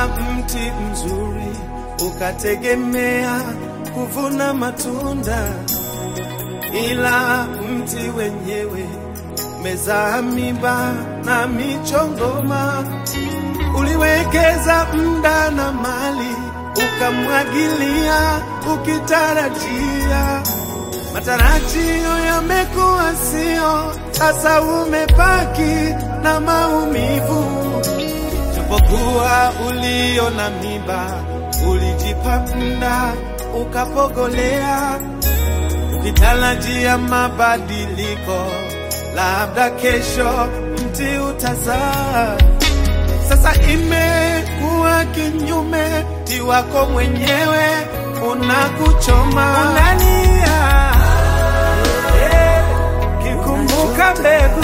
mti mzuri ukategemea kuvuna matunda, ila mti wenyewe mezaa miba na michongoma. Uliwekeza muda na mali, ukamwagilia ukitarajia matarajio yamekuwa sio, sasa umebaki na maumivu. Japokuwa ulio na miba, ulijipa muda ukapogolea, ukitarajia mabadiliko, labda kesho mti utazaa. Sasa imekuwa kinyume, mti wako mwenyewe unakuchoma, unalia eh, kikumbuka mbegu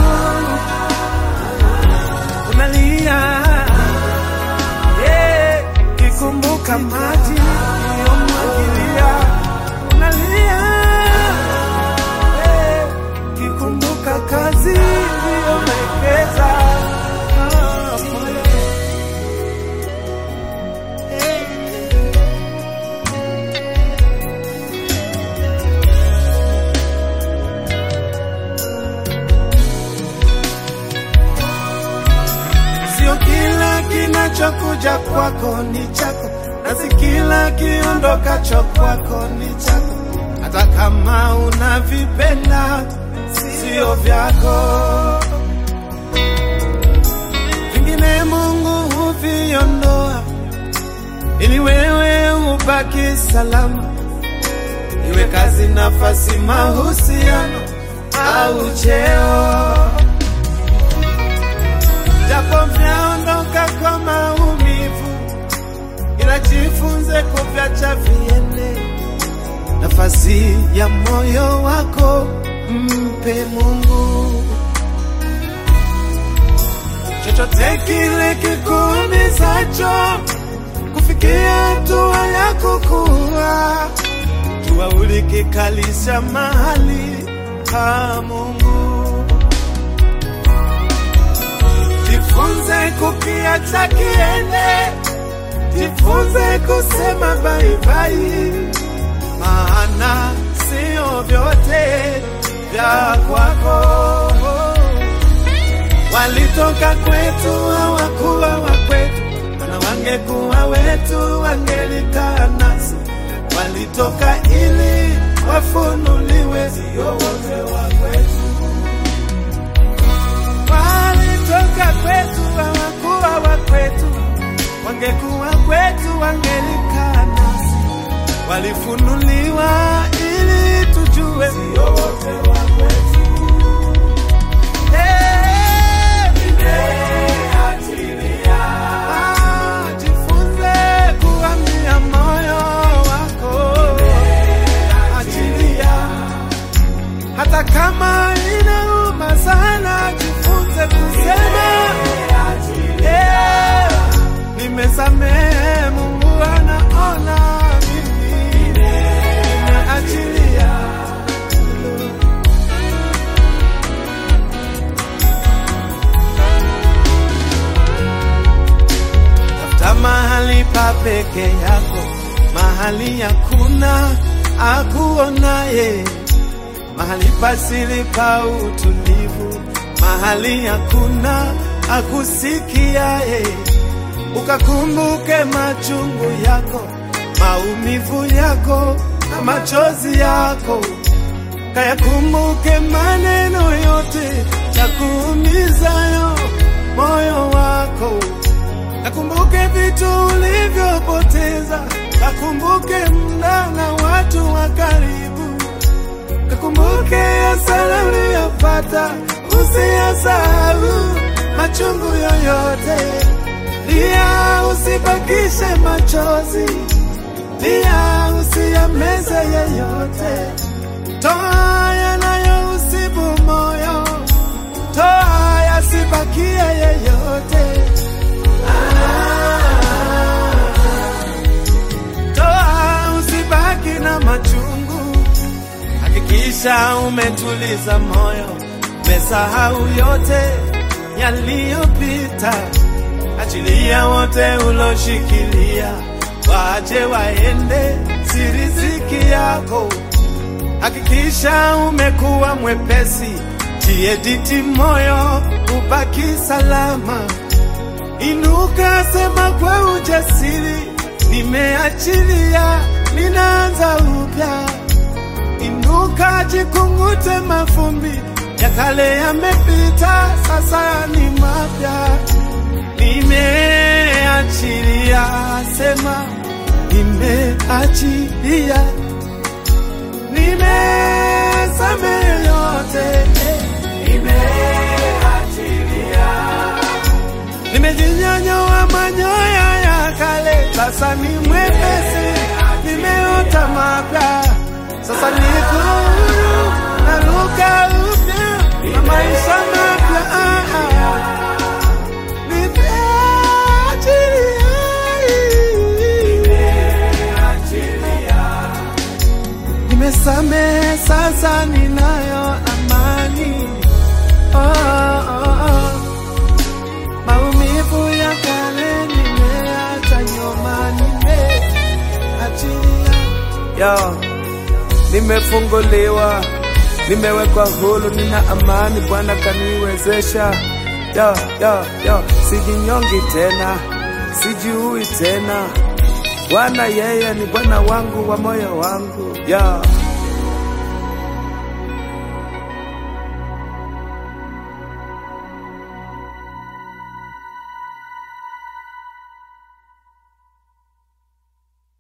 unalia eh, kikumbuka maji uliyomwagilia unalia eh, kikumbuka kazi uliyowekeza Ah, moyo. Sio kila kinachokuja kwako ni chako, na si kila kiondokacho kwako ni chako, hata kama unavipenda sio vyako. Vingine Mungu huviondoa ili wewe ubaki salama, iwe kazi, nafasi, mahusiano au cheo japo vyaondoka kwa maumivu, ila jifunze kuvyacha viende. Nafasi ya moyo wako mpe Mungu. Chochote kile kikuumizacho kufikia hatua ya kukua, jua ulikikalisha mahali pa Mungu. Jifunze kukiacha kiende, jifunze kusema bye bye, maana sio vyote vya kwako. Walitoka kwetu hawakuwa wa kwetu, na wangekuwa wetu wangelikaa nasi. Walitoka ili wafunuliwe, sio wote wa kwetu walitoka kwetu hawakuwa wa kwetu, wangekuwa kwetu wangelikaa nasi. Walifunuliwa ili tujue sio wote wa kwetu. Eh, ah, jifunze kuambia moyo wako, achilia hata kama inauma sana, jifunze kusema eh, nimesamehe. Mungu anaona mimi nimeachilia. Tafuta mahali pa peke yako, mahali hakuna akuonaye mahali pasili pa utulivu, mahali hakuna akusikiaye. Ukakumbuke machungu yako, maumivu yako na machozi yako, kayakumbuke maneno yote ya kuumizayo moyo wako, kakumbuke vitu ulivyopoteza, kakumbuke muda na watu wa karibu Kakumbuke hasara uliyopata, usiyasahau machungu yoyote. Lia, usibakishe machozi, lia, usiyameze yeyote. Toa yanayousibu moyo, toa yasibakie yeyote. Toa, usibaki na machungu Hakikisha umetuliza moyo, umesahau yote yaliyopita. Achilia achilia wote uloshikilia, waje waende, si riziki yako. Hakikisha umekuwa mwepesi, jiediti moyo, ubaki salama. Inuka, sema kwa ujasiri, nimeachilia, ninaanza upya. Inuka, jikungute mavumbi ya kale yamepita, sasa ni mapya. Nimeachilia, sema nimeachilia, nimesamehe yote, nimeachilia, nimejinyonyoa manyoya ya kale, sasa ni mwepesi, nimeota mapya, sasa niko huru, naruka upya na maisha mapya. Ah, ah. Nimesamehe, sasa ninayo amani. Oh, oh, oh. Maumivu ya kale nimeacha nyuma, nimeachilia. Yo, nimefunguliwa, nimewekwa huru, nina amani, Bwana kaniwezesha. Yo, yo, yo, sijinyongi tena, sijiui tena. Bwana yeye ni Bwana wangu wa moyo wangu. Yo.